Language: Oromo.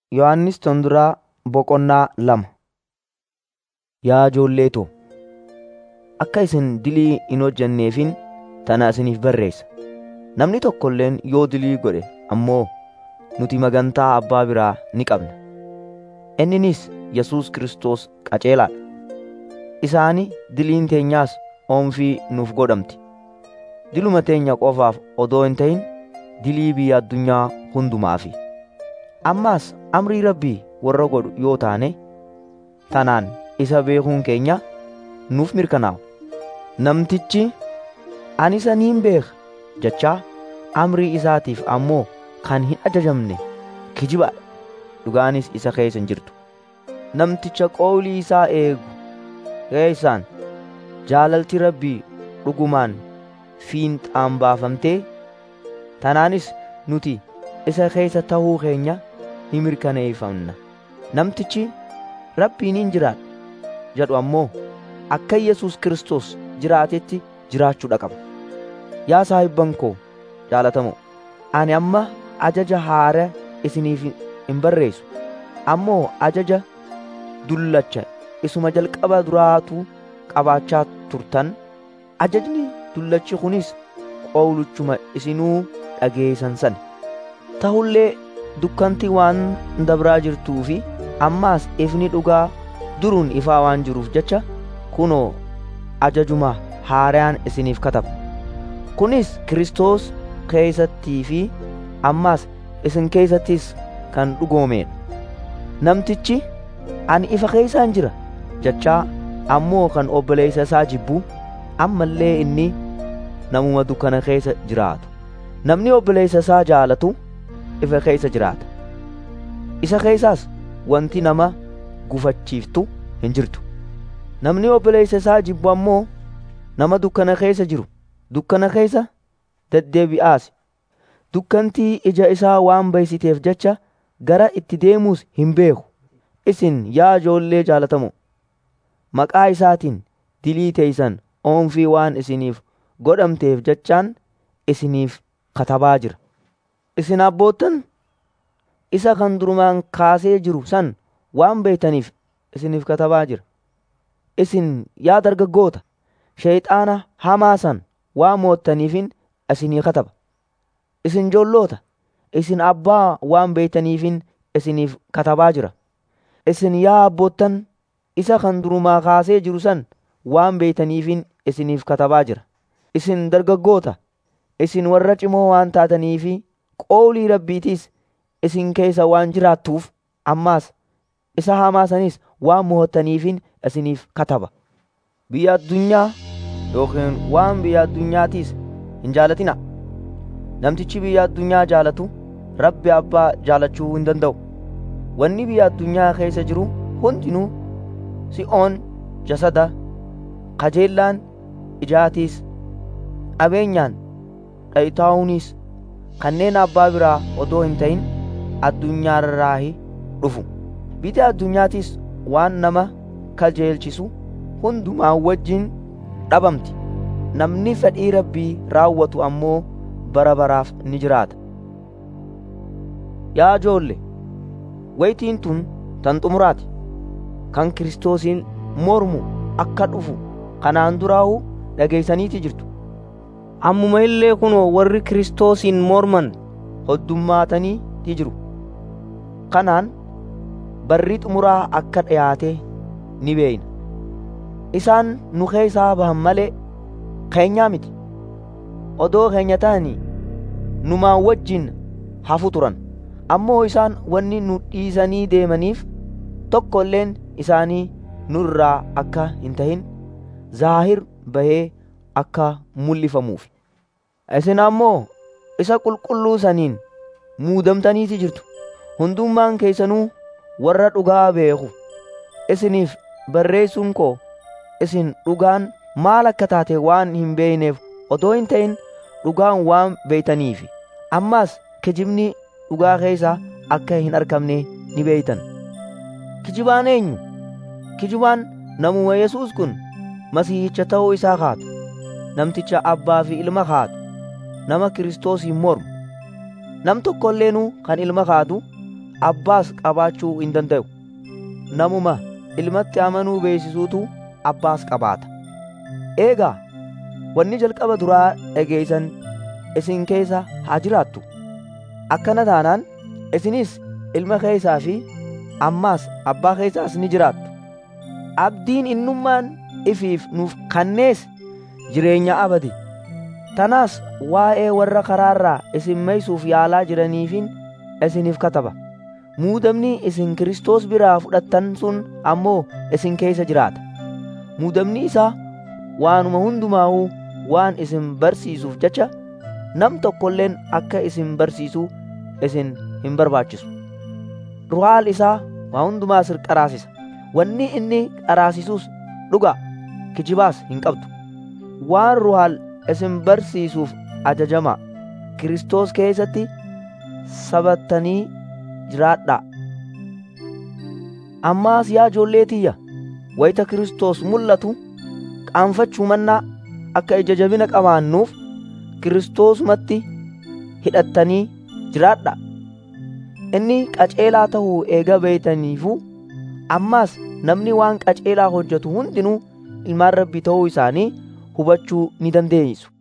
Yohannis Tonduraa Boqonnaa lama Yaa ijoollee too, akka isin dilii hin hojjenneefin tana isiniif barreessa. Namni tokko illeen yoo dilii godhe ammoo nuti magantaa Abbaa biraa ni qabna. Inninis Yesuus Kiristoos qajeelaa dha. Isaani diliin teenyaas oomfii nuuf godhamti. Diluma teenya qofaaf odoo hin ta'in dilii biyya addunyaa hundumaafi. Ammaas amrii Rabbii warra godhu yoo taane tanaan isa beekuun keenya nuuf mirkanaa'u. Namtichi ani isa niin beeka jechaa amrii isaatiif ammoo kan hin ajajamne kijibaadha. Dhugaanis isa keessa hin jirtu. Namticha qawlii isaa eegu keessaan jaalalti Rabbii dhugumaan fiinxaan baafamtee tanaanis nuti isa keessa ta'uu keenya ni mirkaneeffanna. Namtichi Rabbiin hin jiraadha jedhu ammoo akka Yesuus Kiristoos jiraatetti jiraachuudha qaba. Yaa saahibban koo jaalatamoo, ani amma ajaja haaraa isiniif hin barreessu. Ammoo ajaja dullacha isuma jalqaba duraatu qabaachaa turtan. Ajajni dullachi kunis qawluchuma isinuu dhageessan sana. Ta'ullee dukkanti waan dabraa jirtuu fi ammaas ifni dhugaa duruun ifaa waan jiruuf jecha kunoo ajajuma haaraan isiniif kataba. Kunis Kiristoos keessattii fi ammaas isin keessattis kan dhugoomedha. Namtichi ani ifa keessaan jira jechaa ammoo kan obboleessa isaa jibbu ammallee inni namuma dukkana keessa jiraatu. Namni obboleessa isaa jaalatu ifa keessa jiraata. Isa keessaas wanti nama gufachiiftu hin jirtu. Namni obboleessa isaa jibbu ammoo nama dukkana keessa jiru. Dukkana keessa deddeebi'aas. Dukkantii ija isaa waan baysiteef jecha gara itti deemuus hin beeku. Isin yaa ijoollee jaalatamoo, maqaa isaatiin dilii teeysan oomfii waan isiniif godhamteef jechaan isiniif katabaa jira. Isin abboottan isa kan durumaan kaasee jiru san waan beektaniif isiniif katabaa jira. Isin yaa dargaggoota sheeyxaana hamaa san waan moottaniifin isinii kataba. Isin joolloota isin abbaa waan beektaniifin isiniif katabaa jira. Isin yaa abboottan isa kan durumaa kaasee jiru san waan beektaniifin isiniif katabaa jira. Isin dargaggoota isin warra cimoo waan taataniifi qoolii rabbiitiis isin keessa waan jiraattuuf ammaas isa hamaa sanis waan mo'attaniifin isiniif kataba. Biyya addunyaa yookiin waan biyya addunyaatiis hin jaalatina. Namtichi biyya addunyaa jaalatu Rabbi Abbaa jaalachuu hin danda'u. Wanni biyya addunyaa keessa jiru hundinuu si'oon jasada kajeellaan ijaatiis qabeenyaan dhayitaa'uunis kanneen abbaa biraa odoo hin ta'in addunyaarraahi dhufu. Biyya addunyaatis waan nama kajeelchisu hundumaa wajjin dhabamti. Namni fedhii rabbii raawwatu ammoo bara baraaf ni jiraata. Yaa ijoolle, waytiin tun tan xumuraati. Kan Kiristoosiin mormu akka dhufu kanaan duraa'uu dhageeysaniiti jirtu. Ammuma illee kunoo warri Kiristoosiin morman hoddummaataniiti jiru. Kanaan barri xumuraa akka dhiyaate ni beeyna. Isaan nu keessaa bahan malee keenyaa miti. Odoo keenya ta'anii numaan wajjin hafu turan. Ammoo isaan wanni nu dhiisanii deemaniif tokko illeen isaanii nurraa akka hin tahin zaahir bahee akka mul'ifamuuf. Isin ammoo isa qulqulluu saniin muudamtaniiti jirtu. Hundummaan keessanuu warra dhugaa beeku. Isiniif barreessuun koo isin dhugaan maal akka taate waan hin beeyneef odoo hin ta'in dhugaan waan beeytaniif. Ammaas kijibni dhugaa keessaa akka hin argamne ni beeytan. Kijibaan eenyu? Kijibaan namuma Yesuus kun masiihicha ta'uu isaa kaatu. Namticha abbaa fi ilma kaatu. Nama Kiristoosiin mormu. Nam tokko illeenuu kan ilma kaatu abbaas qabaachuu hin danda'u namuma ilmatti amanuu beeksisuutu abbaas qabaata eegaa wanni jalqaba duraa dhageeysan isin keessa haa jiraattu akkana taanaan isinis ilma keessaa fi ammaas abbaa keessaas ni jiraattu abdiin innummaan ifiif nuuf kannees jireenya abadi tanaas waa'ee warra karaarraa isin meeysuuf yaalaa jiraniifin isiniif kataba muudamni isin Kiristoos biraa fudhattan sun ammoo isin keessa jiraata muudamni isaa waanuma hundumaa'uu waan isin barsiisuuf jecha nam tokkolleen akka isin barsiisuu isin hin barbaachisu ruhaal isaa waa hundumaa sir qaraasisa wanni inni qaraasisuus dhuga kijibaas hin qabdu waan ruhaal isin barsiisuuf ajajamaa Kiristoos keessatti sabattanii jiraadhaa ammaas yaa ijoollee tiyya wayita Kiristoos mul'atu qaanfachuu mannaa akka ija jabina qabaannuuf Kiristoosumatti hidhattanii jiraadhaa inni qaceelaa tahuu eega beeytaniifuu ammaas namni waan qaceelaa hojjetu hundinuu ilmaan rabbii ta'uu isaanii hubachuu ni dandeeysu